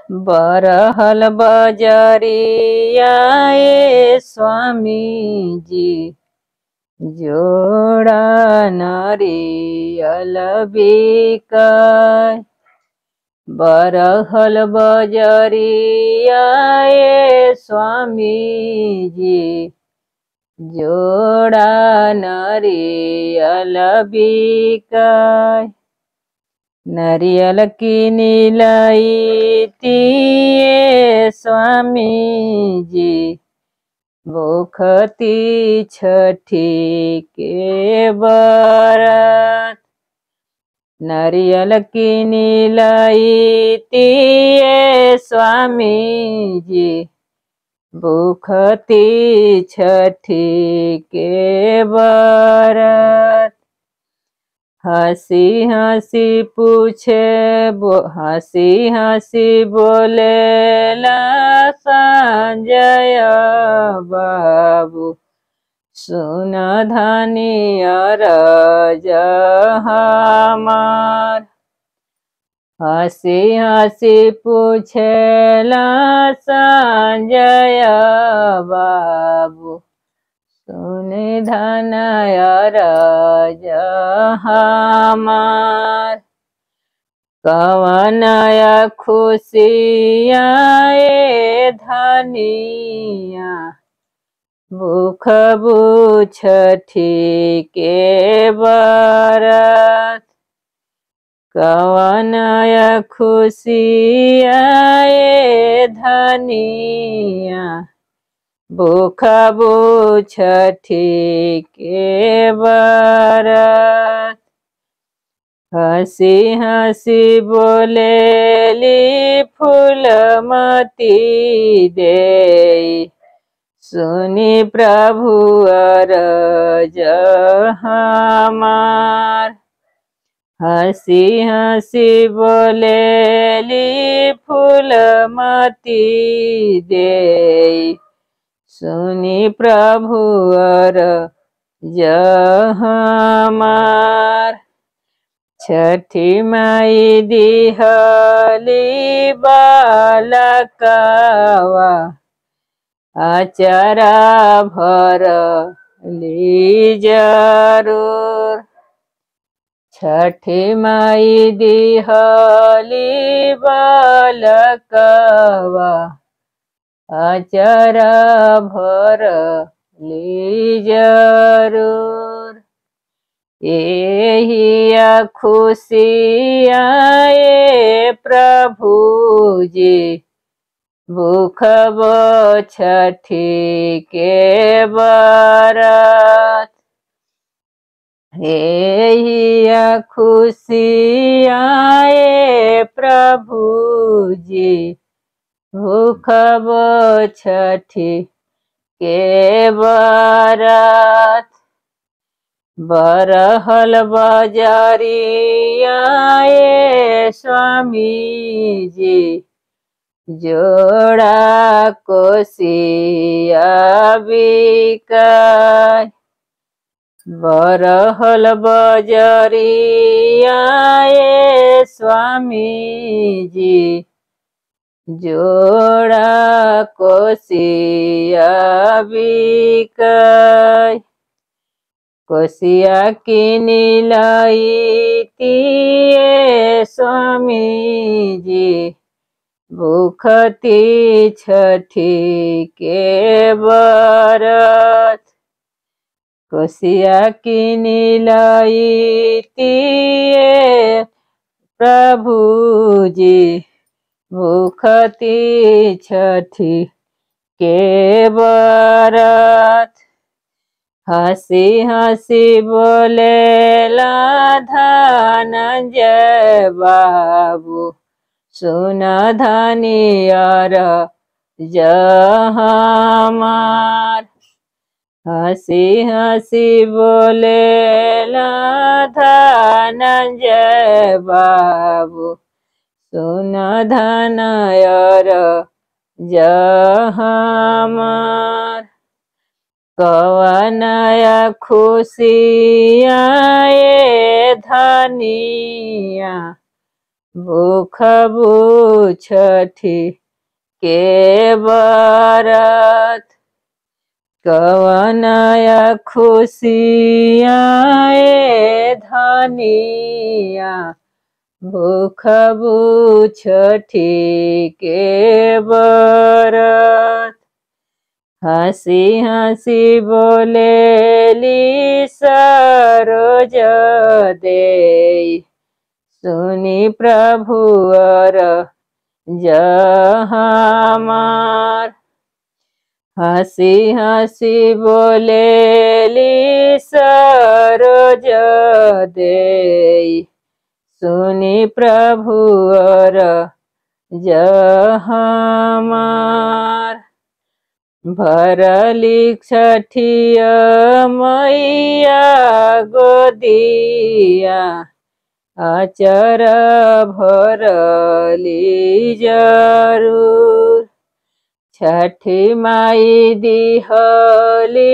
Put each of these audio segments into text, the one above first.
बरहल बजरिया ए स्वामी जी जोड़ा नरियल बिकाय बरहल बजरिया ए स्वामी जी जोड़ा नरियल बिकाय नरियल की नीलती स्वामी जी भूखती छठी के बरत नरियल की नीलती स्वामी जी भूखती छठी के बरत हंसी हंसी पूछे बो हंसी हंसी बोले ला संजय बाबू सुन धनी अरज हमार हंसी हंसी पूछे ला संजय बाबू सुने धनय राज हमार कवनय खुशिया ए धनिया भूख बुछठी के बरत कवनय खुशिया ए धनिया भूख बुछठी के बरत हंसी हंसी बोलेली फूलमती दे सुनी प्रभु अरज हमार हंसी हंसी बोलेली फूलमती दे सुनी प्रभु अर हमार छठी माई दिहली बालकवा आचारा भर ली जरूर छठी माई दिहली बालकवा अचर भर ली जरूर एहिया खुशिया ए प्रभु जी भूख छठी के बरत एहिया खुशिया ए प्रभु जी भूख छठी के बरत बरहल बजरिया ए स्वामी जी जोड़ा कोसिया बिकाय बरहल बजरिया ए स्वामी जी जोड़ा कोसिया बिकाय कोसिया की नीलती स्वामी जी भूखती छठी के बरत कोसिया की नीलती प्रभु जी भूखती छठी के बरत हंसी हंसी बोले धनंजय बाबू सुन धनियर जहमार हंसी हंसी बोले धनंजय बाबू सुन धनयर जहमार कवनया खुशिया ए धनिया भूख छठी के बरत कवनया खुशिया ए धनिया भूख छठी के बरत हंसी हंसी बोलेली सरोज दे सुनी प्रभुअर जहमार हंसी हंसी बोलेली सरोज दे सुनी प्रभुअर जहमार भरली छठिया मैया गोदिया अचर भरली जरूर छठी माई दिहली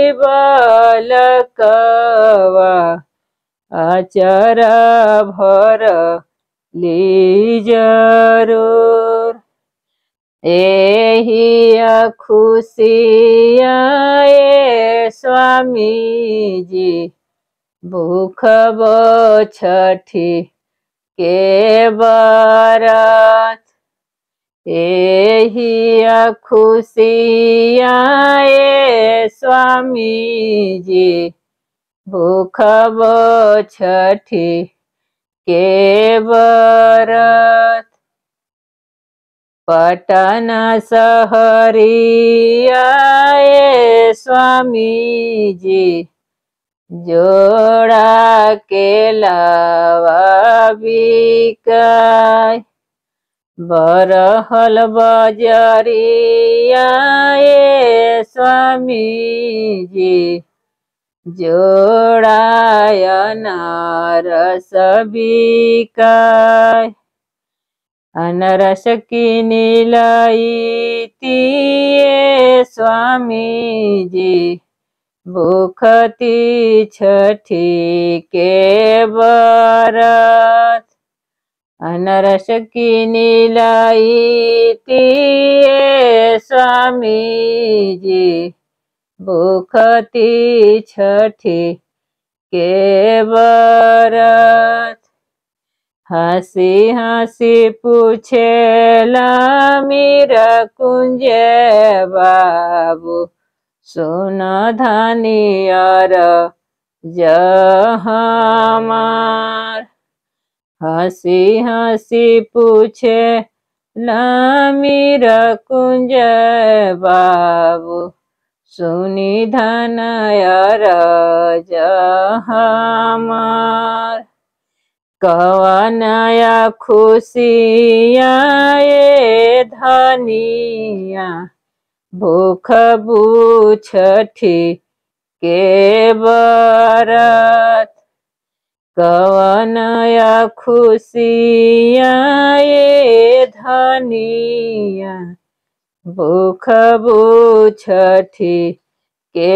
बलकवा अचर भरली जरूर एही खुशिया ए स्वामी जी भूख छठी के बरत एही खुशिया ए स्वामी जी भूख छठी के बरत पटन सहरिया ए स्वामी जी जोड़ा के लावा बिकाय बरहल बजरिया ए स्वामी जी जोड़ाय नारस बिकाय अनरस किनी लईती स्वामी जी भूखती छठी के बरत अनरस किनी लईती स्वामी जी भूखती छठी के बरत हंसी हंसी पूछेला मीरा कुंज बाबू सुन धनियर जहमार हंसी हंसी पूछे मीरा कुंज बाबू सुनी धनयर जहमार कवनया खुशिया ए धनिया भूख छठी के बरत कवनया खुशिया ए धनिया भूख छठी के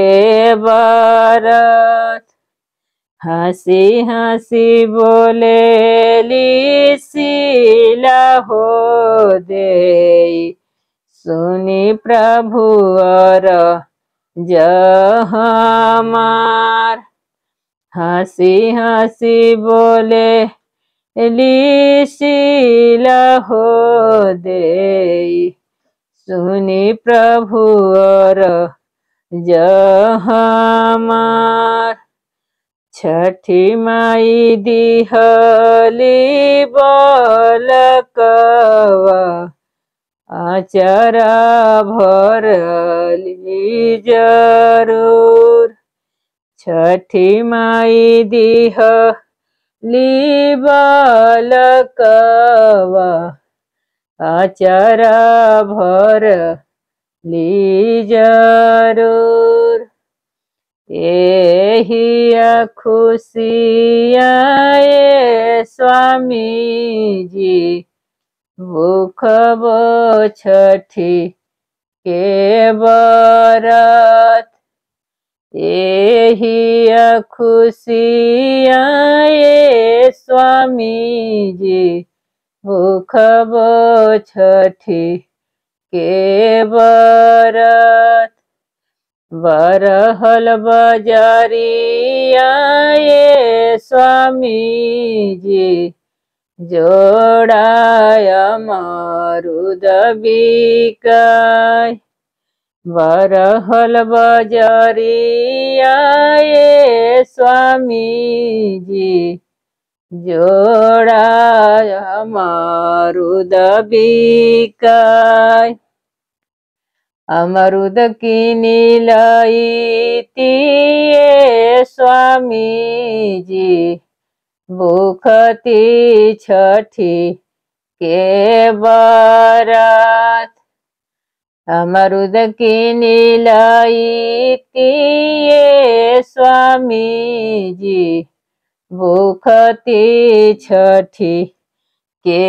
बरत हंसी हंसी बोलेली सीला हो दे सुनी प्रभुअर जहमार हंसी हंसी बोले ली सीला हो दे सुनी प्रभुअर जहमार छठी माई दिहली बलकवा आचरा भरली जरूर छठी माई दिहली बलकवा आचरा भरली जरूर एही खुशिया ए स्वामी जी भूख छठी के बरत एही खुशिया ए स्वामी जी भूखबो छठी के बरत बरहल बजरिया ये स्वामी जी जोड़ाय मरुद बिकाय बरहल बजरिया ये स्वामी जी जोड़ाय मरुद बिकाय अमरुद किनी लईतिए स्वामी जी भूखती छठी के बरत अमरुद किनी लईतिए स्वामी जी भूखती छठी के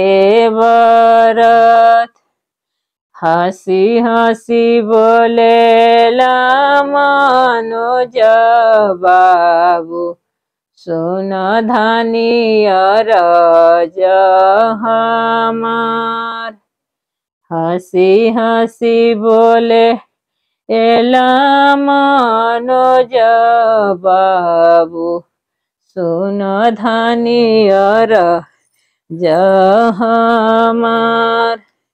बरत हंसी हंसी बोले मनोज बाबू सुन धानियर हमार हंसी हंसी बोले एला मनोज बाबू सुन धानियर जहमार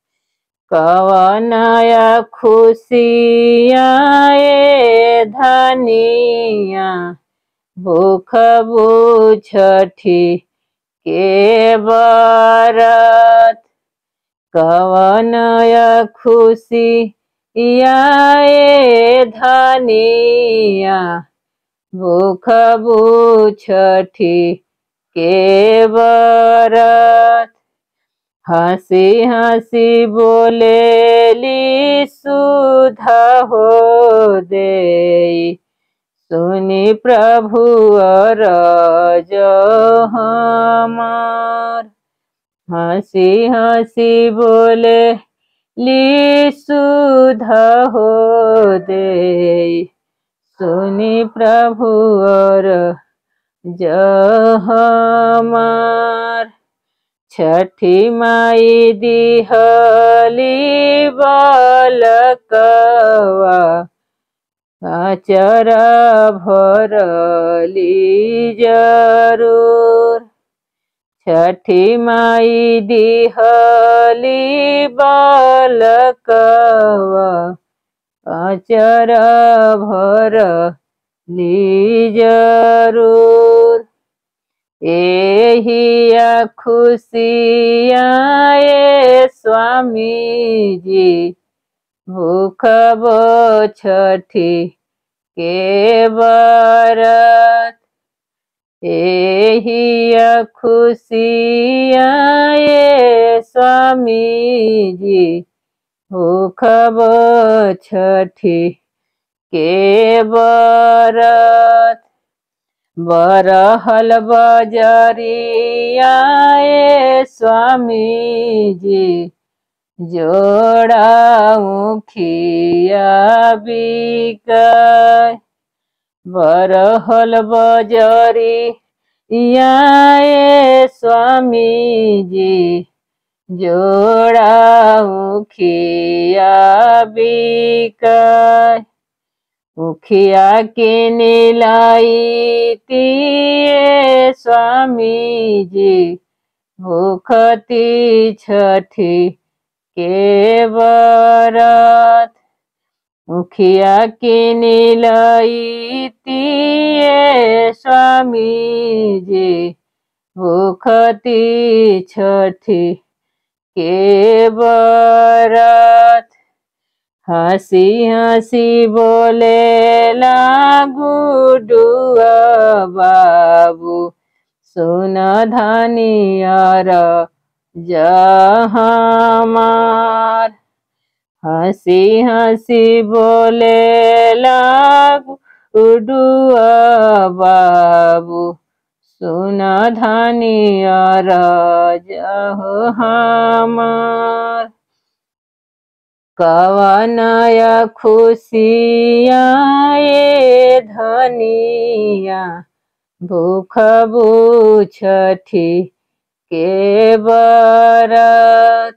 कवनया खुशिया ए धनिया भूख बुछठी के बरत कवनया खुशी या ए धनिया भूख बुछठी के बरत हंसी हंसी बोलेली सुधा हो दे सुनी प्रभु रज हमार हंसी हंसी बोले ली सुधा हो दे सुनी प्रभु और जहमार छठी माई दिहली बालकवा आचर भरली जरूर छठी माई दिहली बालकवा आचर भरली जरूर एहिया खुशिया ए स्वामी जी भूख छठी के बरत एहिया खुशिया ए स्वामी जी भूख छठी के बरत बरहल बजरिया ए स्वामी जी जोड़ा मुखिया बिकाय बरहल बजरी या ए स्वामी जी जोड़ा मुखिया बिकाय मुखिया के नीलाई तिए स्वामी जी भूखती छठी के बरत मुखिया के नीलाई तिए स्वामी जी भूखती छठी के बरत हंसी हंसी बोले गुडुआ बाबू सुन धनियर जहमार हंसी हंसी बोले गुडुआ बाबू सुन धनियर जहमार कवनय खुशिया ए धनिया भूख बुछठी के बरत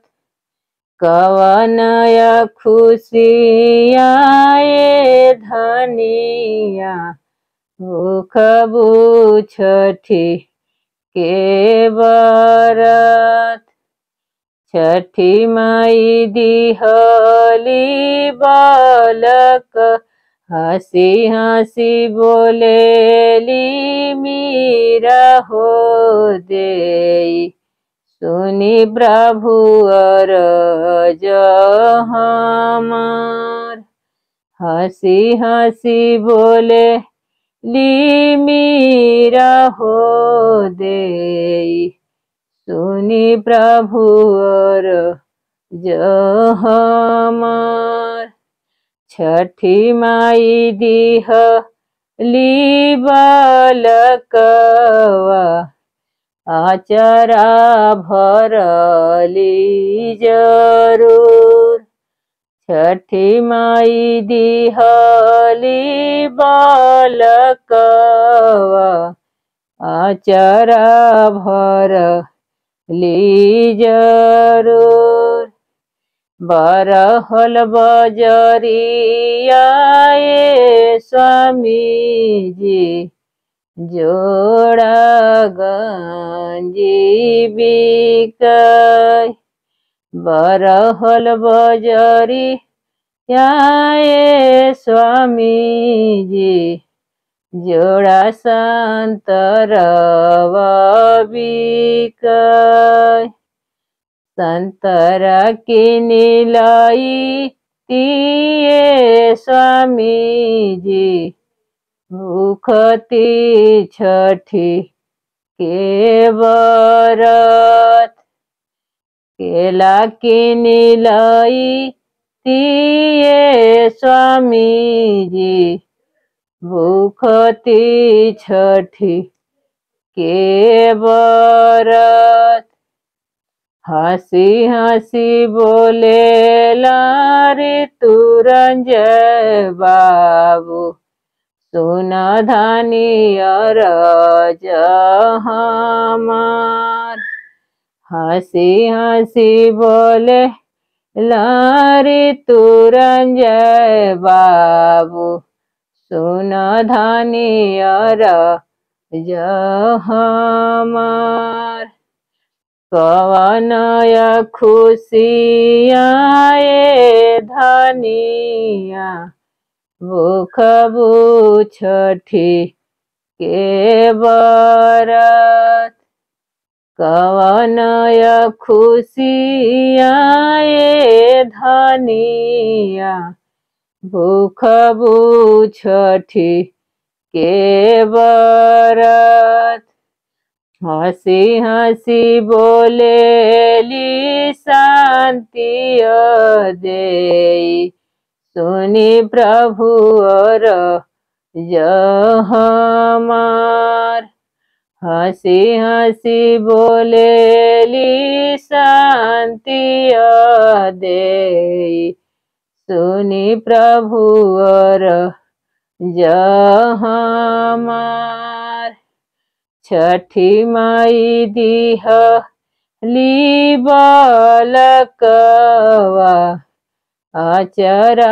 कवनय खुशिया ये धनिया भूख छठी के बरत छठी माई दिहली बालक हंसी हंसी बोलेली मीरा हो दे सुनी प्रभु अर हमार हंसी हंसी बोले ली मीरा हो दे सुनी प्रभु और हमार छठी माई दीह ली बालकवा आचरा भरली जरूर छठी माई दिहली बालकवा आचरा भर ली जरूर बरहल बजरिया ये स्वामी जी जोड़ा गंजी बिकय बरहल बजरी ये स्वामी जी जोड़ा संतरवा बिकय संतरा की नीलाई तिये स्वामी जी भूखती छठी के बरत केला की नीलाई तिये स्वामी जी भूखती छठी के बरत हंसी हंसी बोले लारे तुरंजय बाबू सुन धानी अरज हमार हंसी हंसी बोले लारे तुरंजय बाबू सुन धानी अरज हमार कवनय खुशिया ये धनिया भूख छठी के बरत कवनय खुशिया ये धनिया भूख छठी के बरत हंसी हंसी बोलेली शांति दे सुनी प्रभु और हमार हंसी हंसी बोलेली शांति दे सुनी प्रभु और हमार छठी माई दीह ली बालकवा आचरा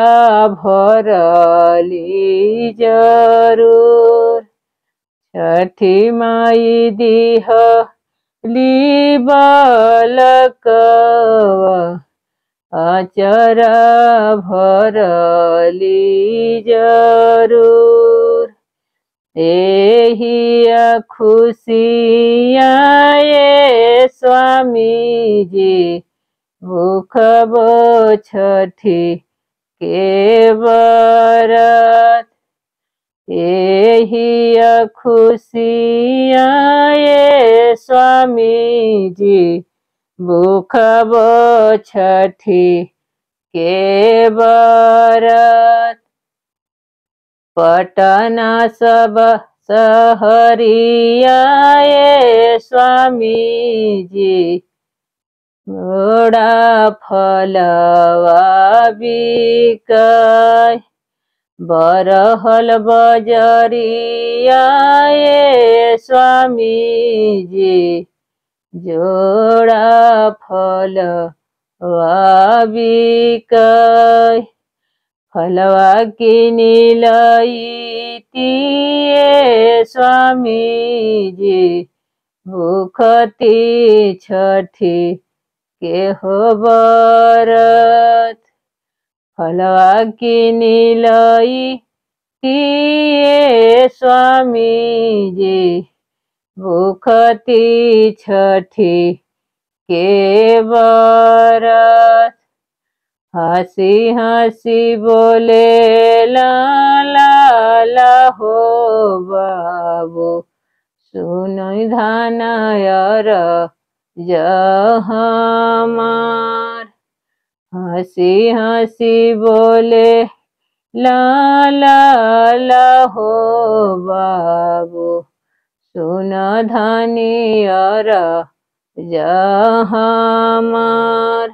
भरली जरूर छठी माई दीह ली बालकवा आचरा भरली जरूर एही खुशिया ये स्वामी जी भूख छठी के बरत एही खुशिया ये स्वामी जी भूख छठी के बरत पटना सब सहरिया ये स्वामी जी घोड़ा फलवा बिकय बरहल बजरिया ये स्वामी जी जोड़ा फल बिकै फलवा किनिलैतिए स्वामी जी भूखती छठी के हो बरत फलवा किनिलैतिए स्वामी जी भूखती छठी के बरत हंसी हंसी बोले ला ला ला हो बाबू सुन धानयर जहमार हंसी हंसी बोले ला ला ला हो बाबू सुन धनियर जहमार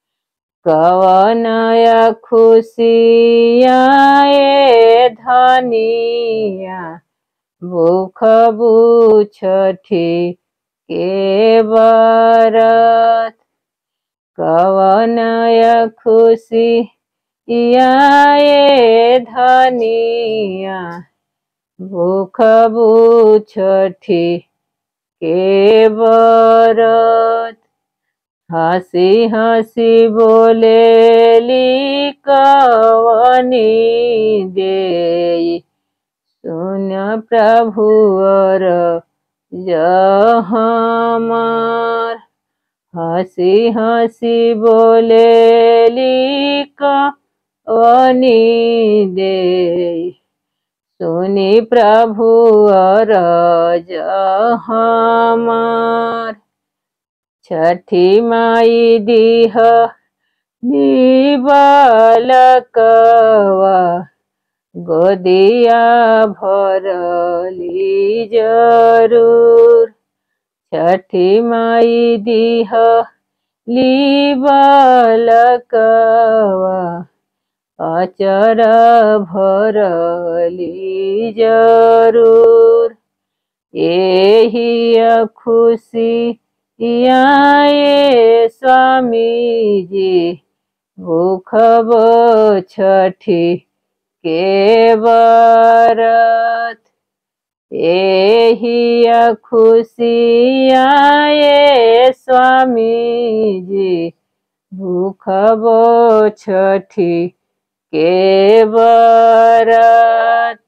कवनया खुशिया ए धनिया भूख बुछठी के बरत कवनया खुशी या ए धनिया भूख बुछठी के बरत हंसी हंसी बोले कवनी दे सुन प्रभुअर जहमार हंसी हंसी बोले कवनी दे सुनी प्रभुअर जहमार छठी माई दीह बालकवा गोदिया भरली जरूर छठी माई दीह बालकवा अचर भरली जरूर एही खुशी ये स्वामी जी भूख छठी के बरत एही खुशिया ये स्वामी जी भूख छठी के बरत